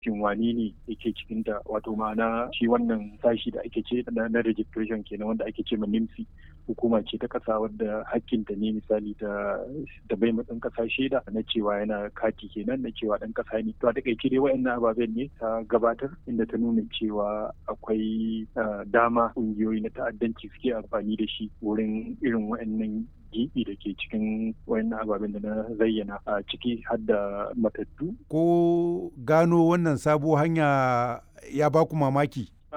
shin wane ne yake cikin ta wato ma'ana shi wannan sashi da ake ce na registration kenan wanda ake ce ma NIMSI hukuma ce ta kasa wadda hakkinta ne misali da da bai matsan kasa shaida na cewa yana kati kenan na cewa dan kasa ne to a takaice dai wayannan ababen ne ta gabatar inda ta nuna cewa akwai dama kungiyoyi na ta'addanci suke amfani da shi wurin irin wayannan gibi da ke cikin wayannan ababen da na zayyana a ciki har da matattu. Ko gano wannan sabo hanya ya ba ku mamaki?